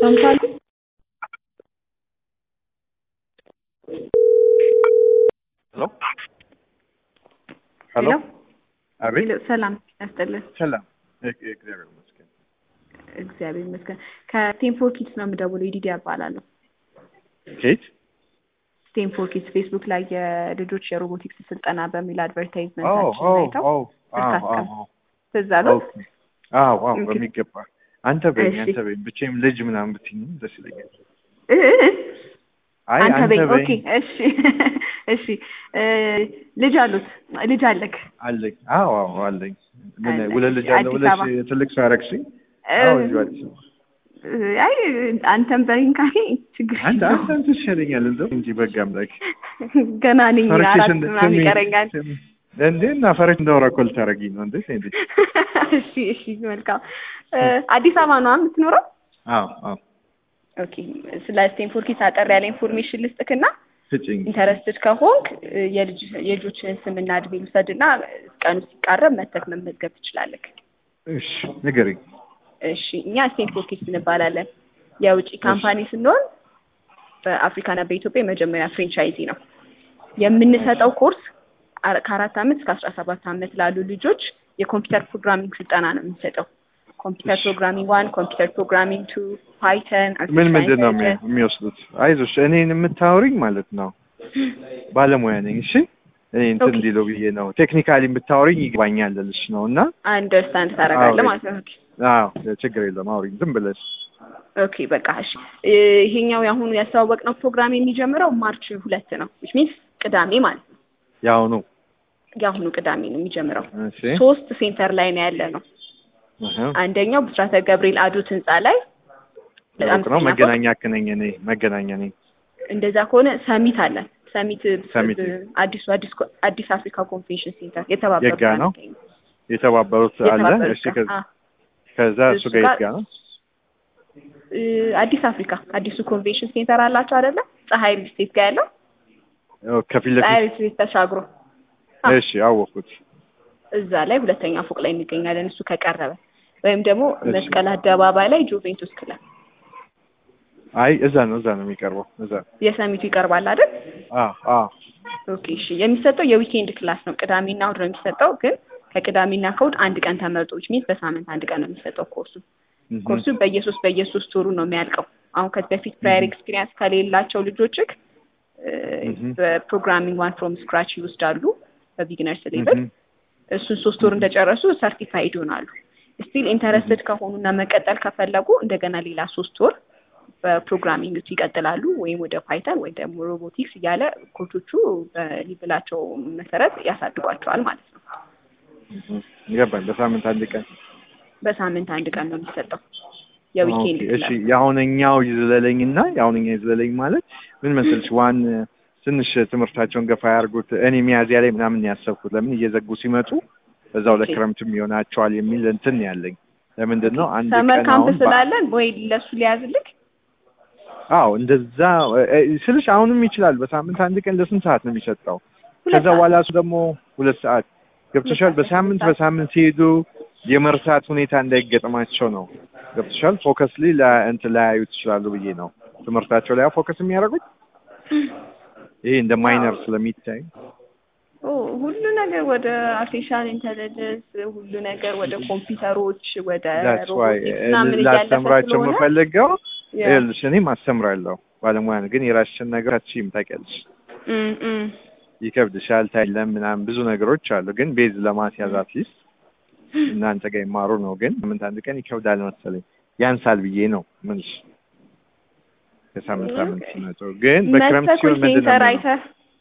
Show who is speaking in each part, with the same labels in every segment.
Speaker 1: ሰምታሉ
Speaker 2: ሄሎ
Speaker 1: ሄሎ
Speaker 2: አቤት
Speaker 1: ሄሎ፣ ሰላም ያስጥልን።
Speaker 2: ሰላም እግ- እግዚአብሔር ይመስገን
Speaker 1: እግዚአብሔር ይመስገን። ከቴምፎር ኪድስ ነው የምደውለው። ኢዲዲ እባላለሁ።
Speaker 2: ኬት
Speaker 1: ቴምፎር ኪድስ ፌስቡክ ላይ የልጆች የሮቦቲክስ ስልጠና በሚል
Speaker 2: ኦ
Speaker 1: አድቨርታይዝመንታችን
Speaker 2: ኦ
Speaker 1: አይተው
Speaker 2: ኦ
Speaker 1: ስልክ
Speaker 2: አዎ
Speaker 1: አስቀም-
Speaker 2: አዎ
Speaker 1: ትዝ አለው።
Speaker 2: ኦኬ አዎ አዎ
Speaker 1: ኦኬ።
Speaker 2: በሚገባ አንተ በይኝ
Speaker 1: እሺ።
Speaker 2: አንተ በይኝ ብቻዬም ልጅ ምናምን ብትይኝም ደስ ይለኛል
Speaker 1: እ- እ- እ-
Speaker 2: አይ
Speaker 1: አንተ
Speaker 2: አንተ
Speaker 1: በይኝ። ኦኬ
Speaker 2: በይኝ
Speaker 1: እሺ እሺ። እ፣ ልጅ አሉት ልጅ አለክ?
Speaker 2: አለኝ አዎ አዎ አለኝ ምን
Speaker 1: አለ።
Speaker 2: ሁለት ልጅ
Speaker 1: እሺ፣
Speaker 2: አለ
Speaker 1: አዲስ
Speaker 2: ብለሽ
Speaker 1: አበባ።
Speaker 2: ትልቅ ሰው ያደረግሽኝ
Speaker 1: እ፣
Speaker 2: አዎ ልጅ አዲስ አበባ
Speaker 1: እ፣ አይ አንተም በይኝ ካለኝ ችግር
Speaker 2: አንተ
Speaker 1: የለውም።
Speaker 2: አንተ አንተ ይሻለኛል እንደው እንጂ በጋ አምላክ
Speaker 1: ገና ነኝ
Speaker 2: ፈርቼሽ
Speaker 1: አራት
Speaker 2: እንደ-
Speaker 1: ምናምን
Speaker 2: ስሚ-
Speaker 1: ይቀረኛል።
Speaker 2: ስሚ፣ እንዴ እና ፈረች እንደወራ እኮ ልታደርጊኝ ነው እንዴ እንዴ
Speaker 1: እሺ እሺ መልካም እ፣ አዲስ አበባ ነው የምትኖረው?
Speaker 2: አዎ አዎ
Speaker 1: ኦኬ ስለ ስቴንፎርድ ኪድስ አጠር ያለ ኢንፎርሜሽን ልስጥክና
Speaker 2: ስጭኝ
Speaker 1: ኢንተረስትድ ከሆንክ እ፣ የልጅ የልጆችን ስምና እድሜ ልውሰድና ቀኑ ሲቃረብ መተክ መመዝገብ ትችላለህ።
Speaker 2: እሺ ንገሪኝ
Speaker 1: እሺ እኛ ስቴንፎርድ ኪድስ እንባላለን። የውጭ ካምፓኒ ስንሆን በአፍሪካና በኢትዮጵያ የመጀመሪያ ፍሬንቻይዚ ነው። የምንሰጠው ኮርስ አረ- ከአራት ዓመት እስከ አስራ ሰባት ዓመት ላሉ ልጆች የኮምፒውተር ፕሮግራሚንግ ስልጠና ነው የምንሰጠው። ኮምፒውተር
Speaker 2: እሺ።
Speaker 1: ፕሮግራሚንግ ዋን፣ ኮምፒውተር ፕሮግራሚንግ ቱ፣ ፓይተን፣
Speaker 2: ምን ምንድን ነው የሚ- የሚወስዱት? አይዞሽ እኔን የምታወሪኝ ማለት ነው ባለሙያ ነኝ። እሺ እኔ እንትን
Speaker 1: ኦኬ።
Speaker 2: እንዲለው ብዬ ነው ቴክኒካሊ ብታወሪኝ ይግባኛል ልልሽ ነው እና
Speaker 1: አንደርስታንድ ታደርጋለህ
Speaker 2: አዎ።
Speaker 1: ማለት ነው። ኦኬ
Speaker 2: አዎ ችግር የለም አውሪኝ ዝም ብለሽ
Speaker 1: ኦኬ በቃ እሺ። እ፣ ይሄኛው የአሁኑ ያስተዋወቅነው ፕሮግራም የሚጀምረው ማርች ሁለት ነው ዊች ሚንስ ቅዳሜ ማለት ነው።
Speaker 2: ያውኑ
Speaker 1: የአሁኑ ቅዳሜ ነው የሚጀምረው።
Speaker 2: እሺ
Speaker 1: ሶስት ሴንተር ላይ ነው ያለ ነው።
Speaker 2: እህ
Speaker 1: አንደኛው ብስራተ ገብርኤል አዶት ህንፃ ላይ በጣም
Speaker 2: ሩቅ ነው
Speaker 1: ጤና
Speaker 2: መገናኛ ክነኝ እኔ መገናኛ ነኝ
Speaker 1: እንደዛ ከሆነ ሰሚት አለን። ሰሚት
Speaker 2: ሰሚት።
Speaker 1: አዲሱ አዲስ ኮ- አዲስ አፍሪካ ኮንቬንሽን ሴንተር የተባበሩት
Speaker 2: የጋ ነው? የተባበሩት አለ
Speaker 1: የተባበሩት
Speaker 2: እሺ ከዛ-
Speaker 1: አ፣
Speaker 2: ከዛ እሱ
Speaker 1: እሱ
Speaker 2: ጋር
Speaker 1: ጋር-
Speaker 2: የት ጋር ነው
Speaker 1: እ፣ አዲስ አፍሪካ አዲሱ ኮንቬንሽን ሴንተር አላቸው አይደለ? ፀሐይ ሪል ስቴት ጋር ያለው
Speaker 2: ኦ፣ ከፊት
Speaker 1: ፀሐይ
Speaker 2: ለፊት
Speaker 1: ሪል ስቴት ተሻግሮ አ፣
Speaker 2: እሺ አወኩት
Speaker 1: እዛ ላይ ሁለተኛ ፎቅ ላይ እንገኛለን። እሱ ከቀረበ ወይም ደግሞ
Speaker 2: እሺ።
Speaker 1: መስቀል አደባባይ ላይ ጁቬንቱስ ክለብ
Speaker 2: አይ እዛ ነው እዛ ነው የሚቀርበው እዛ
Speaker 1: የሰሚቱ ይቀርባል አይደል?
Speaker 2: አዎ አዎ
Speaker 1: ኦኬ እሺ። የሚሰጠው የዊኬንድ ክላስ ነው። ቅዳሜና እሑድ ነው የሚሰጠው። ግን ከቅዳሜና ከእሑድ አንድ ቀን ተመርጦ ዊች ሚንስ በሳምንት አንድ ቀን ነው የሚሰጠው ኮርሱ።
Speaker 2: እህ
Speaker 1: ኮርሱ በየሶስት በየሶስት ወሩ ነው የሚያልቀው። አሁን ከዚህ በፊት ፕራየር ኤክስፒሪየንስ ከሌላቸው ልጆችክ
Speaker 2: Mhm.
Speaker 1: በፕሮግራሚንግ ዋን ፍሮም ስክራች ይወስዳሉ በቢግነርስ ሌቭል።
Speaker 2: እህ
Speaker 1: እሱን ሶስት ወር እንደጨረሱ ሰርቲፋይድ ይሆናሉ። ስቲል ኢንተረስትድ ከሆኑና መቀጠል ከፈለጉ እንደገና ሌላ ሶስት ወር በፕሮግራሚንግ ይቀጥላሉ ወይም ወደ ፓይተን ወይ ደግሞ ሮቦቲክስ እያለ ኮቾቹ በሊብላቸው መሰረት ያሳድጓቸዋል ማለት ነው።
Speaker 2: ገባኝ በሳምንት አንድ ቀን
Speaker 1: በሳምንት አንድ ቀን ነው የሚሰጠው የዊኬንድ
Speaker 2: ኦኬ፣ እሺ
Speaker 1: ክላስ።
Speaker 2: የአሁነኛው ይዝለለኝና የአሁነኛው ይዝለለኝ ማለት ምን መሰልሽ ዋን ትንሽ ትምህርታቸውን ገፋ ያርጉት እኔ ሚያዝያ ላይ ምናምን ነው ያሰብኩት ለምን እየዘጉ ሲመጡ በዛው
Speaker 1: ኦኬ።
Speaker 2: ለክረምትም ይሆናቸዋል የሚል እንትን ነው ያለኝ ለምንድን ነው አንድ
Speaker 1: ሰመር
Speaker 2: ቀን
Speaker 1: ካምፕ
Speaker 2: አሁን በ-
Speaker 1: ስላለን ወይ ለሱ ሊያዝልክ
Speaker 2: አዎ እንደዛ እ፣ ስልሽ አሁንም ይችላል በሳምንት አንድ ቀን ለስንት ሰዓት ነው የሚሰጠው
Speaker 1: ሁለት
Speaker 2: ከዛ
Speaker 1: ሰዓት።
Speaker 2: በኋላ እሱ ደግሞ ሁለት ሰዓት ገብቶሻል
Speaker 1: ሁለት ሰዓት፣
Speaker 2: በሳምንት
Speaker 1: ሁለት ሰዓት።
Speaker 2: በሳምንት ሲሄዱ የመርሳት ሁኔታ እንዳይገጥማቸው ነው ገብቶሻል ፎከስ ላይ እንትን ላያዩት ይችላሉ ብዬ ነው ትምህርታቸው ላይ ፎከስ የሚያደርጉት ይሄ እንደ ማይነር ስለሚታይ
Speaker 1: ኦ ሁሉ ነገር ወደ አርቲፊሻል ኢንተለጀንስ ሁሉ ነገር ወደ ኮምፒውተሮች ወደ
Speaker 2: ዳትስ ዋይ
Speaker 1: ሮቦቲክስ ምናምን እያለፈ
Speaker 2: ላስተምራቸው
Speaker 1: ስለሆነ
Speaker 2: የምፈልገው
Speaker 1: ያ።
Speaker 2: ይኸውልሽ እኔም አስተምራለሁ ባለሙያ ነው ግን የራስሽን ነገር አትችይም ታውቂያለሽ
Speaker 1: እም፣ እም።
Speaker 2: ይከብድሻል ታይለም ምናምን ብዙ ነገሮች አሉ ግን ቤዝ ለማስያዝ አትሊስት እናንተ ጋር ይማሩ ነው ግን ሳምንት አንድ ቀን ይከብዳል መሰለኝ ያንሳል ብዬ ነው ምንሽ ከሳምንት ሳምንት
Speaker 1: ኦኬ።
Speaker 2: ሲመጡ ግን በክረምት
Speaker 1: መተህ
Speaker 2: ሲሆን ምንድን ነው
Speaker 1: ሴንተር
Speaker 2: የሚሆነው?
Speaker 1: አይተህ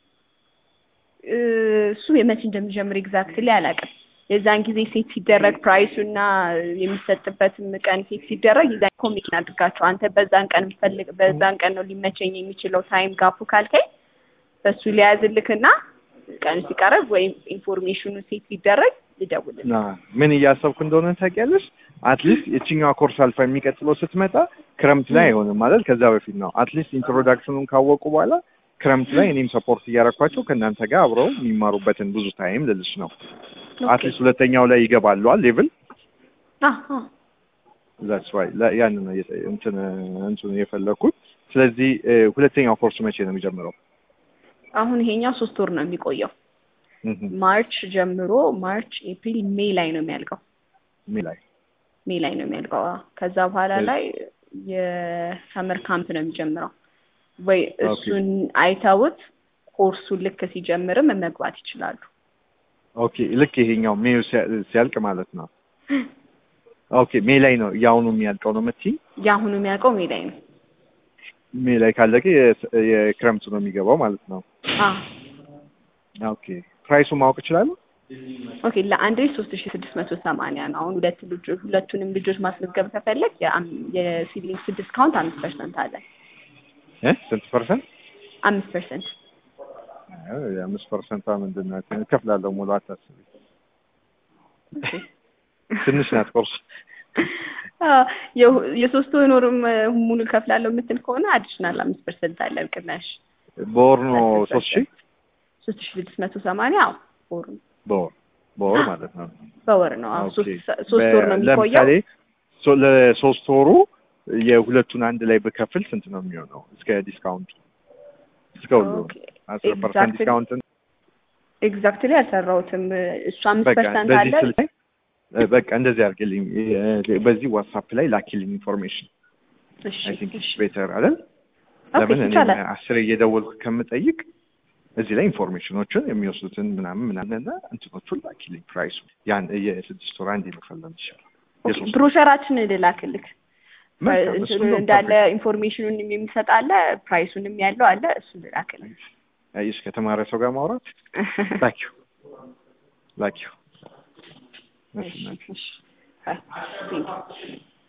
Speaker 1: እ፣ እሱ የመቼ እንደሚጀምር ኤግዛክትሊ አላውቅም። የዛን ጊዜ ሴት ሲደረግ ፕራይሱ እና የሚሰጥበትም ቀን ሴት ሲደረግ የዛን ኮሚኒኬት አድርጋቸው አንተ በዛን ቀን የምፈልግ በዛን ቀን ነው ሊመቸኝ የሚችለው ታይም ጋፑ ካልከኝ በሱ ሊያዝልክና ቀኑ ሲቀረብ ወይም ኢንፎርሜሽኑ ሴት ሲደረግ ልደውልልህ።
Speaker 2: ና ምን እያሰብኩ እንደሆነ ታውቂያለሽ? አትሊስት የችኛዋ ኮርስ አልፋ የሚቀጥለው ስትመጣ ክረምት ላይ አይሆንም ማለት ከዛ በፊት ነው። አትሊስት ኢንትሮዳክሽኑን ካወቁ በኋላ ክረምት ላይ እኔም ሰፖርት እያደረኳቸው ከእናንተ ጋር አብረው የሚማሩበትን ብዙ ታይም ልልሽ ነው። አትሊስት ሁለተኛው ላይ ይገባሉ ሌቭል
Speaker 1: አዎ፣ አዎ።
Speaker 2: ዛትስ ዋይ ያን ነው የጠ- እንትን እንትኑ የፈለኩት። ስለዚህ እ፣ ሁለተኛው ኮርስ መቼ ነው የሚጀምረው?
Speaker 1: አሁን ይሄኛው ሶስት ወር ነው የሚቆየው።
Speaker 2: እህ፣
Speaker 1: ማርች ጀምሮ ማርች፣ ኤፕሪል፣ ሜይ ላይ ነው የሚያልቀው።
Speaker 2: ሜይ ላይ
Speaker 1: ሜይ ላይ ነው የሚያልቀው። አዎ። ከዛ በኋላ
Speaker 2: እሺ።
Speaker 1: ላይ የሰመር ካምፕ ነው የሚጀምረው። ወይ
Speaker 2: ኦኬ።
Speaker 1: እሱን አይተውት ኮርሱን ልክ ሲጀምርም መግባት ይችላሉ።
Speaker 2: ኦኬ ልክ ይሄኛው ሜይ ሲያ- ሲያልቅ ማለት ነው። ኦኬ ሜይ ላይ ነው የአሁኑ የሚያልቀው ነው የምትይኝ?
Speaker 1: የአሁኑ የሚያልቀው ሜይ ላይ ነው።
Speaker 2: ሜይ ላይ ካለቀ የ- የክረምቱ ነው የሚገባው ማለት ነው።
Speaker 1: አዎ።
Speaker 2: ኦኬ ፕራይሱ ማወቅ እችላለሁ?
Speaker 1: ኦኬ ለአንድ ልጅ ሶስት ሺ ስድስት መቶ ሰማንያ ነው። አሁን ሁለት ልጆች ሁለቱንም ልጆች ማስመዝገብ ከፈለግ የሲድሊንግስ ዲስካውንት አምስት ፐርሰንት አለ።
Speaker 2: እ ስንት ፐርሰንት?
Speaker 1: አምስት ፐርሰንት
Speaker 2: የአምስት ፐርሰንቷ ምንድን ናት? እከፍላለሁ ሙሉ አታስቢ። ትንሽ ናት ኮርስ።
Speaker 1: የሶስት ወሩም ሙሉ ከፍላለሁ የምትል ከሆነ አዲሽናል አምስት ፐርሰንት አለ ቅናሽ።
Speaker 2: በወር ነው ሶስት ሺህ
Speaker 1: ሶስት ሺ ስድስት መቶ ሰማንያ አዎ በወር ነው
Speaker 2: በወር በወር ማለት ነው።
Speaker 1: በወር ነው አዎ
Speaker 2: ኦኬ።
Speaker 1: ሶስት ሶስት ወር ነው
Speaker 2: በ-
Speaker 1: የሚቆየው
Speaker 2: ለምሳሌ ሶ- ለሶስት ወሩ የሁለቱን አንድ ላይ ብከፍል ስንት ነው የሚሆነው? እስከ ዲስካውንት እስከ ሁሉ
Speaker 1: ኦኬ።
Speaker 2: አስር ፐርሰንት
Speaker 1: Exactly.
Speaker 2: ዲስካውንት
Speaker 1: ኤግዛክትሊ አልሰራሁትም እሱ አምስት
Speaker 2: በቃ
Speaker 1: ፐርሰንት አለ
Speaker 2: በዚህ ስልክ እ፣ በቃ እንደዚህ አድርግልኝ። እ፣ በዚህ ዋትሳፕ ላይ ላኪልኝ ኢንፎርሜሽን።
Speaker 1: እሺ
Speaker 2: አይ ቲንክ
Speaker 1: እሺ
Speaker 2: ቤተር አይደል?
Speaker 1: ኦኬ
Speaker 2: ለምን እኔ
Speaker 1: ይቻላል
Speaker 2: አስር እየደወልኩ ከምጠይቅ እዚህ ላይ ኢንፎርሜሽኖችን የሚወስዱትን ምናምን ምናምን እና እንትኖቹን ላኪልኝ። ፕራይሱ ያን የስድስት ወር አንድ መፈለም ይሻላል። የሶስት ወር
Speaker 1: ብሮሸራችን ልላክልክ
Speaker 2: መልካም፣
Speaker 1: እንትኑ
Speaker 2: እሱን ነው
Speaker 1: እንዳለ
Speaker 2: perfect።
Speaker 1: ኢንፎርሜሽኑን የሚሰጥ አለ ፕራይሱንም ያለው አለ እሱን ልላክልክ
Speaker 2: አየሽ ከተማረ ሰው ጋር ማውራት ላኪው ላኪው። እሺ፣
Speaker 1: እሺ
Speaker 2: እናቴ።
Speaker 1: እሺ ባይ ቴንክ ዩ